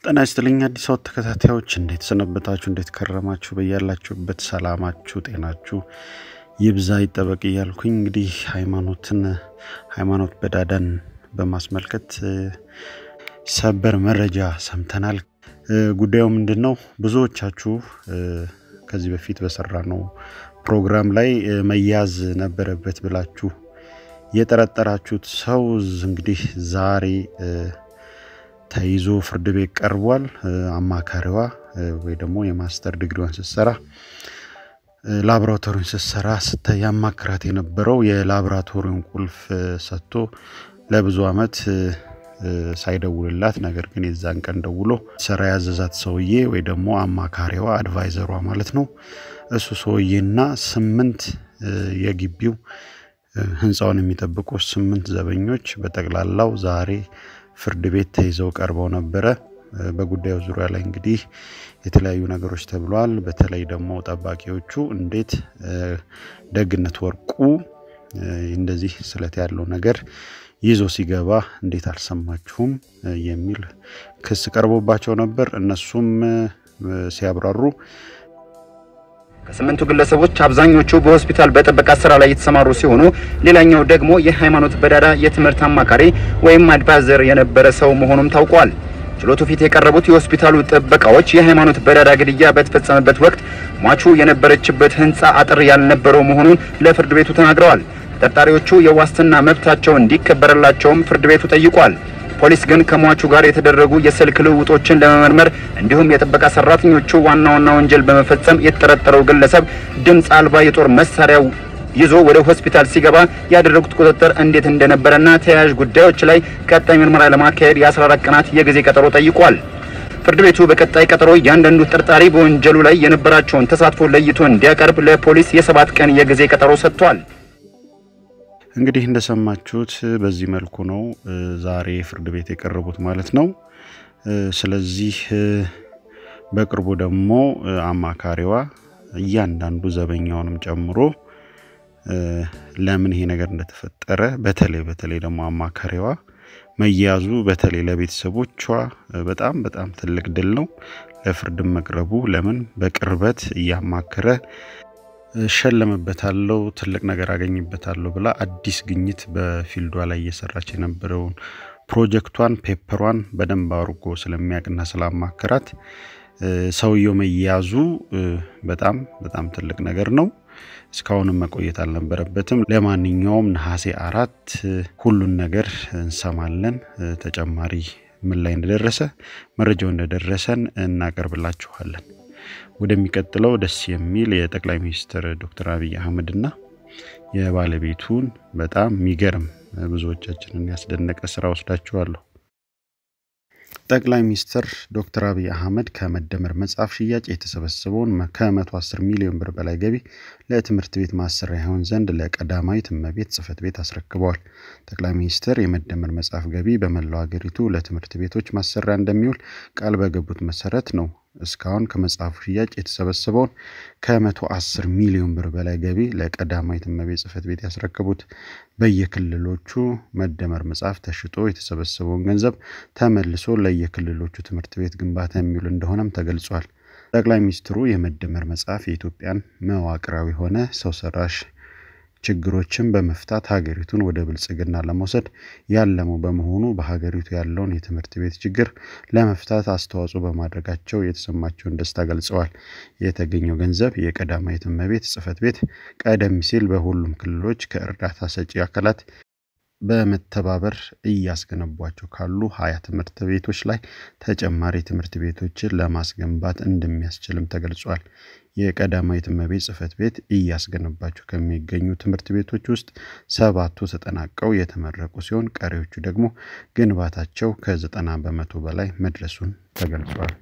ጤና ይስጥልኝ አዲስ አበባ ተከታታዮች እንዴት ሰነበታችሁ? እንዴት ከረማችሁ? በያላችሁበት ሰላማችሁ ጤናችሁ ይብዛ ይጠበቅ እያልኩኝ እንግዲህ ሃይማኖትን ሃይማኖት በዳዳን በማስመልከት ሰበር መረጃ ሰምተናል። ጉዳዩ ምንድን ነው? ብዙዎቻችሁ ከዚህ በፊት በሰራ ነው ፕሮግራም ላይ መያዝ ነበረበት ብላችሁ የጠረጠራችሁት ሰው እንግዲህ ዛሬ ተይዞ ፍርድ ቤት ቀርቧል። አማካሪዋ ወይ ደግሞ የማስተር ዲግሪዋን ስትሰራ ላቦራቶሪን ስትሰራ ስታ ያማክራት የነበረው የላቦራቶሪውን ቁልፍ ሰጥቶ ለብዙ አመት ሳይደውልላት ነገር ግን የዛን ቀን ደውሎ ስራ ያዘዛት ሰውዬ ወይ ደግሞ አማካሪዋ አድቫይዘሯ ማለት ነው እሱ ሰውዬና ስምንት የግቢው ህንፃውን የሚጠብቁ ስምንት ዘበኞች በጠቅላላው ዛሬ ፍርድ ቤት ተይዘው ቀርበው ነበረ። በጉዳዩ ዙሪያ ላይ እንግዲህ የተለያዩ ነገሮች ተብሏል። በተለይ ደግሞ ጠባቂዎቹ እንዴት ደግነት ወርቁ እንደዚህ ስለት ያለው ነገር ይዞ ሲገባ እንዴት አልሰማችሁም የሚል ክስ ቀርቦባቸው ነበር። እነሱም ሲያብራሩ ከስምንቱ ግለሰቦች አብዛኞቹ በሆስፒታል በጥበቃ ስራ ላይ የተሰማሩ ሲሆኑ ሌላኛው ደግሞ የሃይማኖት በዳዳ የትምህርት አማካሪ ወይም አድቫይዘር የነበረ ሰው መሆኑም ታውቋል። ችሎቱ ፊት የቀረቡት የሆስፒታሉ ጥበቃዎች የሃይማኖት በዳዳ ግድያ በተፈጸመበት ወቅት ሟቹ የነበረችበት ህንፃ አጥር ያልነበረው መሆኑን ለፍርድ ቤቱ ተናግረዋል። ተጠርጣሪዎቹ የዋስትና መብታቸው እንዲከበርላቸውም ፍርድ ቤቱ ጠይቋል። ፖሊስ ግን ከሟቹ ጋር የተደረጉ የስልክ ልውውጦችን ለመመርመር እንዲሁም የጥበቃ ሰራተኞቹ ዋና ዋና ወንጀል በመፈጸም የተጠረጠረው ግለሰብ ድምፅ አልባ የጦር መሳሪያ ይዞ ወደ ሆስፒታል ሲገባ ያደረጉት ቁጥጥር እንዴት እንደነበረና ተያያዥ ጉዳዮች ላይ ቀጣይ ምርመራ ለማካሄድ የ14 ቀናት የጊዜ ቀጠሮ ጠይቋል። ፍርድ ቤቱ በቀጣይ ቀጠሮ እያንዳንዱ ተጠርጣሪ በወንጀሉ ላይ የነበራቸውን ተሳትፎ ለይቶ እንዲያቀርብ ለፖሊስ የሰባት ቀን የጊዜ ቀጠሮ ሰጥቷል። እንግዲህ እንደሰማችሁት በዚህ መልኩ ነው ዛሬ ፍርድ ቤት የቀረቡት ማለት ነው። ስለዚህ በቅርቡ ደግሞ አማካሪዋ እያንዳንዱ ዘበኛውንም ጨምሮ ለምን ይሄ ነገር እንደተፈጠረ በተለይ በተለይ ደግሞ አማካሪዋ መያዙ በተለይ ለቤተሰቦቿ በጣም በጣም ትልቅ ድል ነው። ለፍርድም መቅረቡ ለምን በቅርበት እያማከረ እሸለምበታለሁ ትልቅ ነገር አገኝበታለሁ ብላ አዲስ ግኝት በፊልዷ ላይ እየሰራች የነበረውን ፕሮጀክቷን ፔፐሯን በደንብ አድርጎ ስለሚያውቅና ስላማከራት ሰውየው መያዙ በጣም በጣም ትልቅ ነገር ነው። እስካሁንም መቆየት አልነበረበትም። ለማንኛውም ነሐሴ አራት ሁሉን ነገር እንሰማለን። ተጨማሪ ምን ላይ እንደደረሰ መረጃው እንደደረሰን እናቀርብላችኋለን። ወደሚቀጥለው ደስ የሚል የጠቅላይ ሚኒስትር ዶክተር አብይ አህመድና የባለቤቱን በጣም የሚገርም ብዙዎቻችንን ያስደነቀ ስራ ወስዳችኋለሁ። ጠቅላይ ሚኒስትር ዶክተር አብይ አህመድ ከመደመር መጽሐፍ ሽያጭ የተሰበሰበውን ከ110 ሚሊዮን ብር በላይ ገቢ ለትምህርት ቤት ማሰሪያ ይሆን ዘንድ ለቀዳማዊት እመቤት ጽሕፈት ቤት አስረክበዋል። ጠቅላይ ሚኒስትር የመደመር መጽሐፍ ገቢ በመላው ሀገሪቱ ለትምህርት ቤቶች ማሰሪያ እንደሚውል ቃል በገቡት መሰረት ነው እስካሁን ከመጽሐፉ ሽያጭ የተሰበሰበውን ከ110 ሚሊዮን ብር በላይ ገቢ ለቀዳማዊት እመቤት ጽሕፈት ቤት ያስረከቡት። በየክልሎቹ መደመር መጽሐፍ ተሽጦ የተሰበሰበውን ገንዘብ ተመልሶ ለየክልሎቹ ትምህርት ቤት ግንባታ የሚውል እንደሆነም ተገልጿል። ጠቅላይ ሚኒስትሩ የመደመር መጽሐፍ የኢትዮጵያን መዋቅራዊ ሆነ ሰው ሰራሽ ችግሮችን በመፍታት ሀገሪቱን ወደ ብልጽግና ለመውሰድ ያለመው በመሆኑ በሀገሪቱ ያለውን የትምህርት ቤት ችግር ለመፍታት አስተዋጽኦ በማድረጋቸው የተሰማቸውን ደስታ ገልጸዋል። የተገኘው ገንዘብ የቀዳማዊት እመቤት ጽሕፈት ቤት ቀደም ሲል በሁሉም ክልሎች ከእርዳታ ሰጪ አካላት በመተባበር እያስገነቧቸው ካሉ ሀያ ትምህርት ቤቶች ላይ ተጨማሪ ትምህርት ቤቶችን ለማስገንባት እንደሚያስችልም ተገልጿል። የቀዳማዊት እመቤት ጽሕፈት ቤት እያስገነባቸው ከሚገኙ ትምህርት ቤቶች ውስጥ ሰባቱ ተጠናቀው የተመረቁ ሲሆን ቀሪዎቹ ደግሞ ግንባታቸው ከዘጠና በመቶ በላይ መድረሱን ተገልጿል።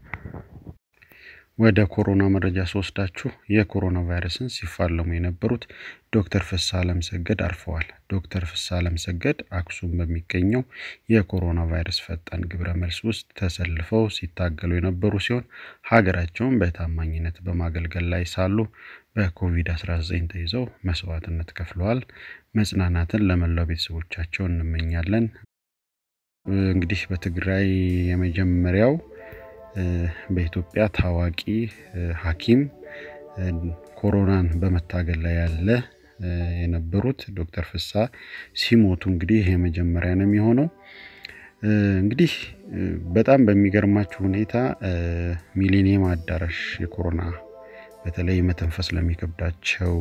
ወደ ኮሮና መረጃ ስወስዳችሁ የኮሮና ቫይረስን ሲፋለሙ የነበሩት ዶክተር ፍስሐ አለምሰገድ አርፈዋል። ዶክተር ፍስሐ አለምሰገድ አክሱም በሚገኘው የኮሮና ቫይረስ ፈጣን ግብረ መልስ ውስጥ ተሰልፈው ሲታገሉ የነበሩ ሲሆን ሀገራቸውን በታማኝነት በማገልገል ላይ ሳሉ በኮቪድ-19 ተይዘው መስዋዕትነት ከፍለዋል። መጽናናትን ለመላው ቤተሰቦቻቸው እንመኛለን። እንግዲህ በትግራይ የመጀመሪያው በኢትዮጵያ ታዋቂ ሐኪም ኮሮናን በመታገል ላይ ያለ የነበሩት ዶክተር ፍስሐ ሲሞቱ እንግዲህ ይሄ መጀመሪያ ነው የሚሆነው። እንግዲህ በጣም በሚገርማችሁ ሁኔታ ሚሊኒየም አዳራሽ የኮሮና በተለይ መተንፈስ ለሚከብዳቸው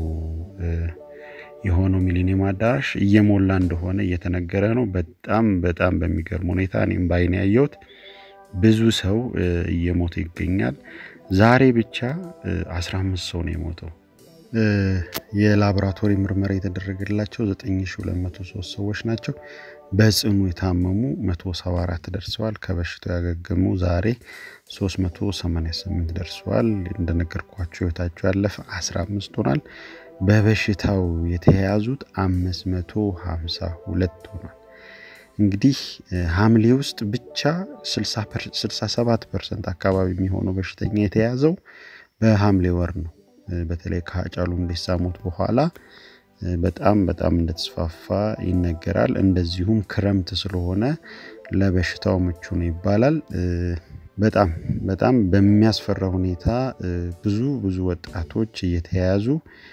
የሆነው ሚሊኒየም አዳራሽ እየሞላ እንደሆነ እየተነገረ ነው። በጣም በጣም በሚገርም ሁኔታ እኔም ባይን ያየሁት ብዙ ሰው እየሞተ ይገኛል። ዛሬ ብቻ 15 ሰው ነው የሞተው። የላቦራቶሪ ምርመራ የተደረገላቸው 9203 ሰዎች ናቸው። በጽኑ የታመሙ 174 ደርሰዋል። ከበሽታው ያገገሙ ዛሬ 388 ደርሰዋል። እንደነገርኳቸው ህይወታቸው ያለፈ 15 ሆኗል። በበሽታው የተያያዙት 552 ሆኗል። እንግዲህ ሐምሌ ውስጥ ብቻ 67 ፐርሰንት አካባቢ የሚሆነው በሽተኛ የተያዘው በሐምሌ ወር ነው። በተለይ ከሀጫሉ ሁንዴሳ ሞት በኋላ በጣም በጣም እንደተስፋፋ ይነገራል። እንደዚሁም ክረምት ስለሆነ ለበሽታው ምቹ ነው ይባላል። በጣም በጣም በሚያስፈራ ሁኔታ ብዙ ብዙ ወጣቶች እየተያያዙ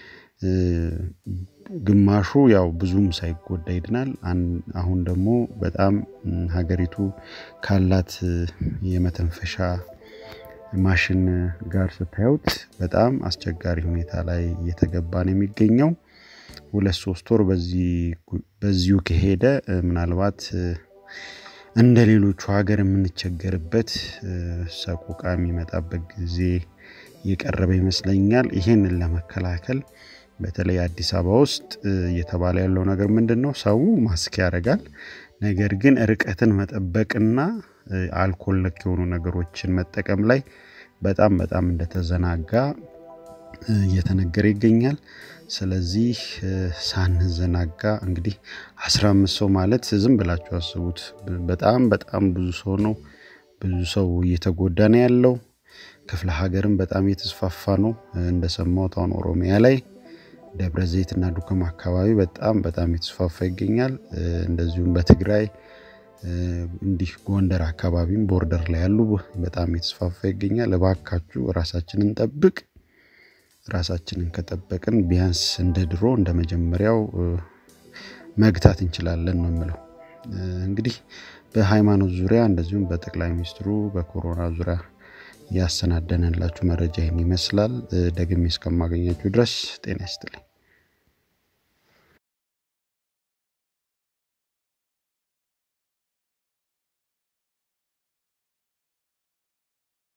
ግማሹ ያው ብዙም ሳይጎዳ ይድናል። አሁን ደግሞ በጣም ሀገሪቱ ካላት የመተንፈሻ ማሽን ጋር ስታዩት በጣም አስቸጋሪ ሁኔታ ላይ እየተገባ ነው የሚገኘው። ሁለት ሶስት ወር በዚሁ ከሄደ ምናልባት እንደ ሌሎቹ ሀገር የምንቸገርበት ሰቆቃ የሚመጣበት ጊዜ የቀረበ ይመስለኛል። ይህንን ለመከላከል በተለይ አዲስ አበባ ውስጥ እየተባለ ያለው ነገር ምንድን ነው? ሰው ማስክ ያደርጋል። ነገር ግን ርቀትን መጠበቅና አልኮል ነክ የሆኑ ነገሮችን መጠቀም ላይ በጣም በጣም እንደተዘናጋ እየተነገረ ይገኛል። ስለዚህ ሳንዘናጋ እንግዲህ 15 ሰው ማለት ዝም ብላችሁ አስቡት። በጣም በጣም ብዙ ሰው ነው። ብዙ ሰው እየተጎዳ ነው ያለው። ክፍለ ሀገርም በጣም እየተስፋፋ ነው። እንደሰማሁት አሁን ኦሮሚያ ላይ ደብረ ዘይት እና ዱከም አካባቢ በጣም በጣም የተስፋፋ ይገኛል። እንደዚሁም በትግራይ እንዲህ ጎንደር አካባቢም ቦርደር ላይ ያሉ በጣም የተስፋፋ ይገኛል። እባካችሁ ራሳችንን ጠብቅ። ራሳችንን ከጠበቅን ቢያንስ እንደ ድሮ እንደ መጀመሪያው መግታት እንችላለን ነው የምለው። እንግዲህ በሃይማኖት ዙሪያ እንደዚሁም በጠቅላይ ሚኒስትሩ በኮሮና ዙሪያ ያሰናደነላችሁ መረጃ ይህን ይመስላል። ደግሜ እስከማገኛችሁ ድረስ ጤና ይስጥልኝ።